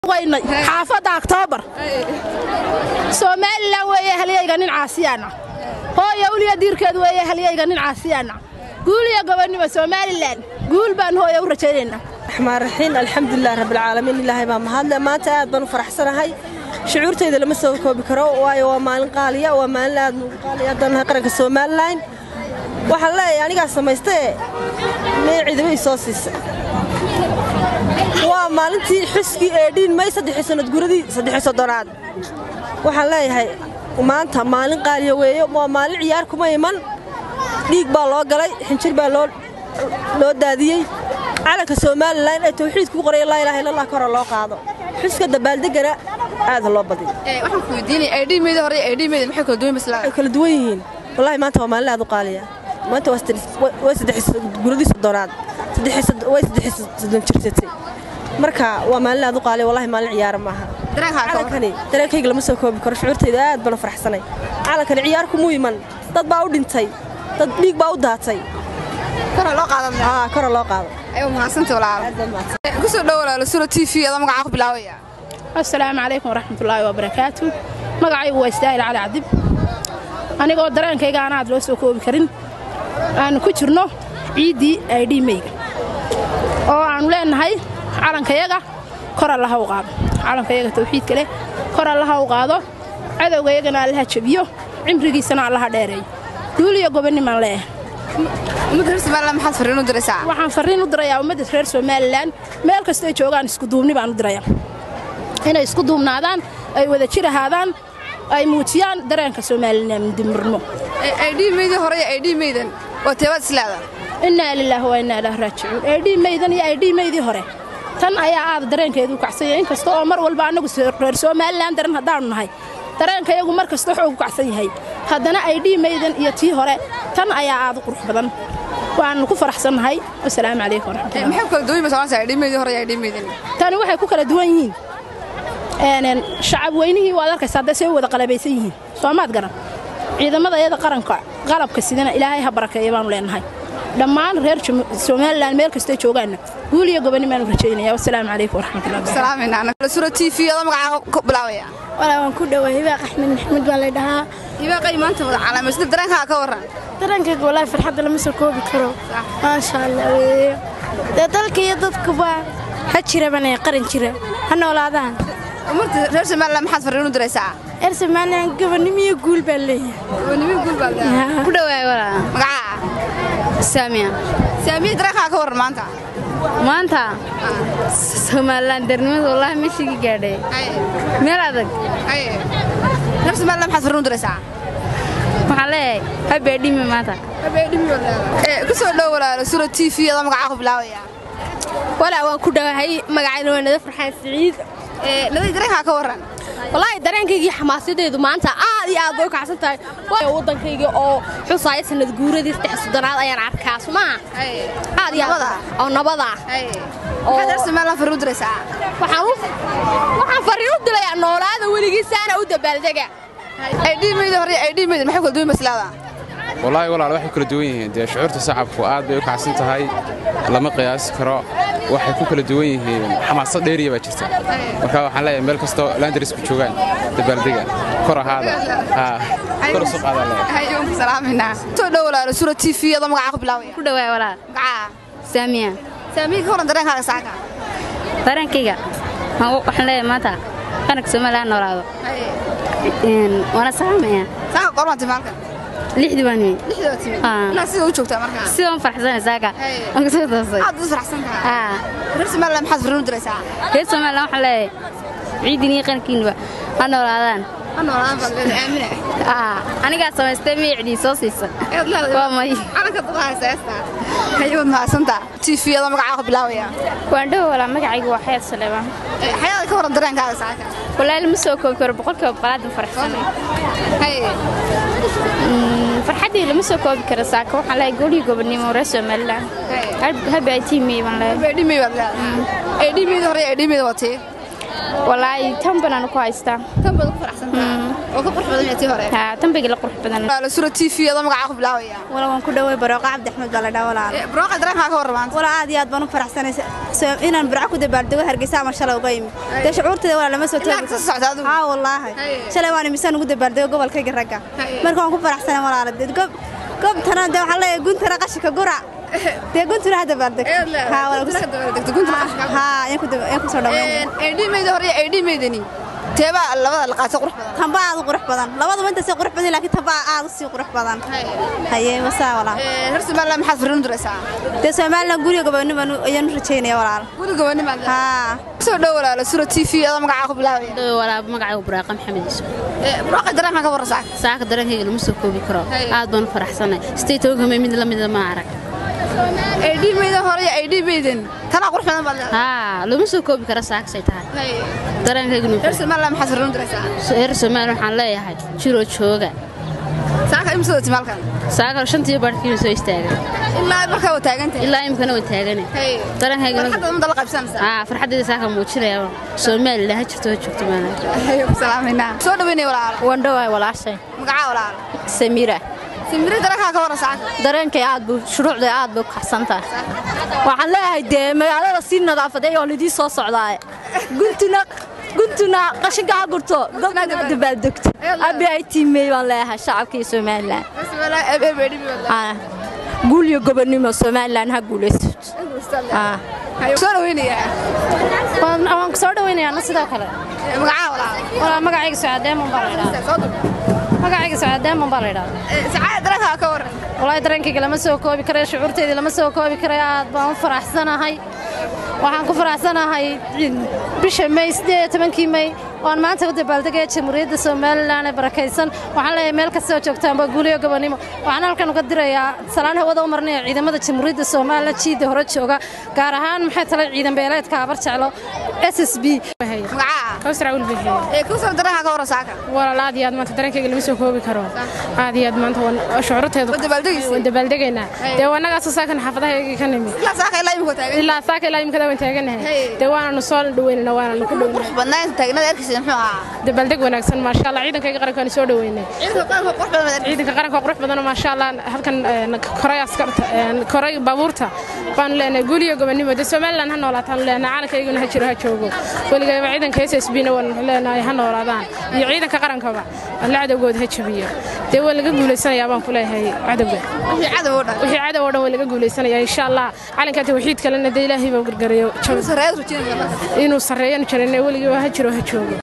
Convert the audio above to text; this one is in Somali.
weynay xaafadda oktoobar somalilan weeye halyayga nin caasiyaana hooya uliya diirkeed weeye halyayga nin caasiyaana guul iyo gobonnimo somalilan guul baan hooya u rajaynaynaa raxmaan raxiim alxamdulilah rabbilcaalamiin ilaahay baa mahadle maanta aad baan u faraxsanahay shucuurtayda lama soo koobi karo waayo waa maalin qaaliya waa maalin aad nugu qaaliya haddaan nahay qaranka somalilan waxaan leeyahay anigaa samaystee mee ciidamay soo siisay waa maalintii xuskii eedhiin may saddexii sannad guradii saddexii soddonaad waxaan leeyahay maanta maalin qaaliya weeye waa maalin ciyaar kuma iman dhiig baa loo galay xinjir baa loo daadiyey calanka somalilan ee tawxiidku u qoraya laa ilaha illallah ka hore loo qaado xuska dabaaldegana aad loo badiyo waxaan ku weydiinaya aydhiimeeda hore aydhiimeeda maxay kala duwan maslaa way kala duwan yihiin wallahi maanta waa maalin aad u qaaliya maanta way saddex guradii soddonaad way saddex soddon jirsatay marka waa maalin aad u qaaliya wallahi maalin ciyaara maaha calankani dareenkayga lama soo koobi karo shucuurtayda aad baan u faraxsanay calankani ciyaar kumuu iman dad baa u dhintay dad dhiig baa u daatay kora loo qaadan kora loo qaado ayu mahadsanta walaal kusoo dhow walaalo sura t v ada magacaa ku bilaabaya assalaamu calaykum waraxmatullaahi wabarakaatu magacaygu waa istaahil cali cadib anigoo dareenkayga aan aad loo soo koobi karin aanu ku jirno ciiddii aydhiimeyga oo aannu leennahay calankayaga kor allaha u qaado calankayaga tawxiidka leh kor allaha u qaado cadowgayagana allaha jebiyo cimrigiisana allaha dheereeyo guul iyo gobonnimaan leeyahay ummadda reer somalilan maxaad farriin u diraysaa waxaan farriin u dirayaa ummadda reer somalilan meel kastoo joogaan iskuduubni baan u dirayaa inay isku duubnaadaan ay wada jir ahaadaan ay muujiyaan dareenka somalilandimirnimo aydhiimeydii hore iyo aydhiimeydan waa teebaad islaada innaa lilaahi waa innaa ilaah raajicuun aydhiimeydan iyo aydhiimeydii hore tan ayaa aada dareenkeedu kacsanya in kasta oo mar walba annagu reer somalilan daran haddaannu nahay dareenkayagu mar kasta wuxuu ku kacsan yahay haddana aydhiimeydan iyo tii hore tan ayaa aada u qurux badan waannu ku faraxsannahay wasalaamu calaykum waraxmatullahi maxay kala duwan masoonaysaa aydhiimeydii hore iyo aydhiimeydan tani waxay ku kala duwan yihiin shacab weynihii waad arkaysa hadday say u wada qalabaysan yihiin soomaad garan ciidamada iyada qaranka qalabka sidana ilaahay ha barakeeya baanu leenahay dhammaan reer somalilan meel kastoo joogaanna guul iyo gobonnimaanu rajaynaya wasalaamu calaykum waraxmatullahisura t v ada magacaa ku bilaabaya walaa waan ku dhowaa hibaaq axmed maxamed baa lay dhahaa hibaaqay maanta wada calaamaysda dareenkaa ka warran dareenkayga walaahi farxadda lama soo koobi karo maasha allah weeye dee dalka iyo dadkuba ha jiraban ee qaran jira ha noolaadaan ummadda reer somalilan maxaad farriin u diraysaa reer somalilan gobonnimo iyo guul baa leeyahay gobonnimo guul baa leeyahay ku dhawaay walaa magacaa saamiya saamiya dareenkaa ka warran maanta maanta somalilan darnimada wallaahi meeshigi gaadhay meel adag reer somalilan maxaad farriin u diraysaa waxaan leeyahay habeedhimi maanta ku soo dhow walaalo sura t v ada magacaa ku bilaabaya walaa waan ku dhowahay magacayna waa nada farxaan siciid naday dareenkaa ka warran wallaahi dareenkaygii xamaasadeedu maanta aad iyo aad bay u kacsan tahay waddankayga oo xusaaya sanad guuradii saddex soddonaad ayaan arkaa sumaha aad iyo aad oo nabada maxaad reer somalilan farriin u diraysaa waxaan farriin u dilayaa noolaada weligiisaana u dabaaldega aydhiimeydii hore aydhiimeydin maxay kala duwan maslaada wallaahi walaal waxay kala duwan yihiin dee shucuurta shacabku aad bay u kacsan tahay lama qiyaasi karo waxay ku kala duwan yihiin xamaasad dheeriya baa jirta marka waxaan leeyahay meel kastoo laandarisku joogaan dabaaldega kor ahaada kor isu qaada leeyahay soo dhow walaalo sura t v ada magacaa ku bilaabaya ku dhawaay walaal magacaa saamiya saamiya ka warran dareenkaaga saaka dareenkayga waxaan leeyahay maanta qaranka somaliland noolaado waana salaamaya saaka qormaa timaalkan lixdii baan yimid lixdii baa timid ilaa sida u joogtaa markaa sidaan farxsanay saaka waan kasoo toosay aad u farxsan tahay reer somaliland maxaad farriin u diraysaa reer somaliland waxaan leeyahay ciidin iyo qarankiinba ha noolaadaan ha noolaadaan baad leedahay aamina anigaa samaystay miyicdii soo siisa waa may calanka dad haysa heestaa hayawad mahadsantaa t v ada magacaa ku bilaabaya waan dhow walaa magacaygu waa xayaad saleebaan xayaada ka warran dareenkaaga saaka walaahi lama soo koobi karo boqolkiiba balaadan farxsanay farxaddii lama soo koobi karo saaka waxaan leeyahay goolihii gobonnimo reer somaliland habi ay tiimiyey baan leeyahay aydhimey baad leedahay aydhimeyda hore aydhimeyda waa tee walaahi tan banaan ku haystaa tan baad ku faraxsantaa oo ka qurux badan yahay tii hore haa tan bagii la qurux badan walaalo sura tv adoo magacaa ku bilaawaya wala waan ku dhaway barooqa cabdi axmed baa la dhaa walaal barooqa dareenkaa ka warramaanta wala aad iyo aad baan u faraxsanaysa So- inaan burco ku dabaaldego hargeysa ama shalay uga imi dee shucuurteeda walaa lama soo Ilaa toogi ka soo socda adigu? haa wallaahi Haye. shalay waan imisaan ugu dabaaldego gobolkayga ragga Haye. marka waan ku faraxsanay walaala dee gob gobtana dee waxaa leeyahay guntana qashinka gura dee guntuna ha dabaaldegto haa wala ku- haa ayaan ku daba- ayaan ku soo dhaweynaya aydhimayda hore iyo aydhimaydani teebaa labada la qaato qurux badan tanba aad u qurux badan labaduba inta sii qurux badan laakiin tanba aad u sii qurux badan haye wasaa walaal reer somaliland maxaad fariin u diraysaa dee somaliland guriga gobonimo ayaan u rajaynaya walaal guri gobonimaad haa soo dhow walaalo sura tv adoo magacaa ku bilaawaya walaaba magacaygu buraaqa maxamed isu barooqa dareenkaa ka warrasaa saaka dareenkayga lama soo koobi karo Haye. aad baan u faraxsanay sidee tobankamay mid la mida ma arag aydhimayda hore iyo aydhimaydan tanaa qurux badan baad leedahay haa lama soo koobi karo saakasay tahay dareenkayganu reer somaliland maxaad fariin u diraysaa reer soomaaliya waxaan leeyahay jiroo jooga saaka imsoo dati maalkan saaka shantiyo baadhkiina soo istaagay ilaa markaa waa taagantahay ilaa imkana waa taagane dareenkaygana farxadda umada la qaybsanaysaa haa farxaddeeda saaka muujinaya soomaaliland ha jirto ha joogto maala ayuu ku salaamayna soo dhaweynaya walaalo wandhowaay walaashay magacaa walaalo samiira simiri dareenkaa ka warra saaka dareenkay aad buu shuruucday aad bay u kaxsan tahay waxaan leeyahay dee magaalada sii nadaafaday oo lidii soo socdaaye guntuna guntuna qashinka ha gurto gobna dabaaldegto abi ay tiimey baan leeyahay shacabka iyo somalilan reer somaliland eeb eeb aydhimi baad Ah, guul iyo gobonnimo somalilan ha guulaysto Ah. leedahay soo dhaweynayaa waan waan ku soo dhawaynayaa sidoo kale magacaa walaalo walaa magacayga socaadeemon baa la idhahdaa soo dur magacayga socaadeemon baa la idhahdaa sacaada dareenkaa ka warran walaahi dareenkayga lama soo koobi karayo shucuurtayda lama soo koobi karayo aad baan u faraxsanahay waxaan ku faraxsanahay bisha may siddeed iyo tobankii may waan maanta u dabaaldegaya jamhuuriyadda somalilan ee barakaysan waxaan leeyahay meel kastoo joogtaanba guuliyo gobonnimo waxaan halkan uga dirayaa salaan hawada u marinaya ciidamada jamhuuriyadda somalilan jiidda hore jooga gaar ahaan maxay talay ciidan beeleedka abar jeclo s s b magacaa kawsar awil bixiye ee ku soo dareenkaa ka warra saaka walaal aad iyo aad maanta dareenkayga lama soo koobi karo aad iyo aad maanta waan shucuurteedu Waa dabaaldegaysay? waan dabaaldegaynaa dee wanagaasoo saakan xaafadahaygii ka nimid ilaa saaka ilaa imika taagan ilaa saaka ilaa imkada waan taaganahay Hey. dee waananu soo dhaweynana waananu ku dhowna badnaa inta taagnada erkiisa muxuu ahaa dabaaldeg wanaagsan maasha allah ciidankayga qaranka waan soo dhaweynay ciidanka qaranka qurux badan baad ciidanka qaranka waa qurux badanoo maasha allah halkan een, koray askarta een, koray baabuurta baanu leenahay guuliyo gobonnimo dee somalilan ha noolaataanu leenahay calankayguna ha jiro ha joogo weligayba ciidanka s s b na waanu leenahay ha noolaadaan iyo ciidanka qarankaba alla cadowgooda ha jabiyo dee waa laga guulaysanayaa baan ku leeyahay cadowga wixii cadow oo dhan wixii cadow oo dhan waa laga guulaysanayaa insha allah calanka tawxiid kalena dee ilaahay baa gargarayo sareeyad rujinaysa marka inuu sarreeyanu jirin weligiiba ha jiro ha joogo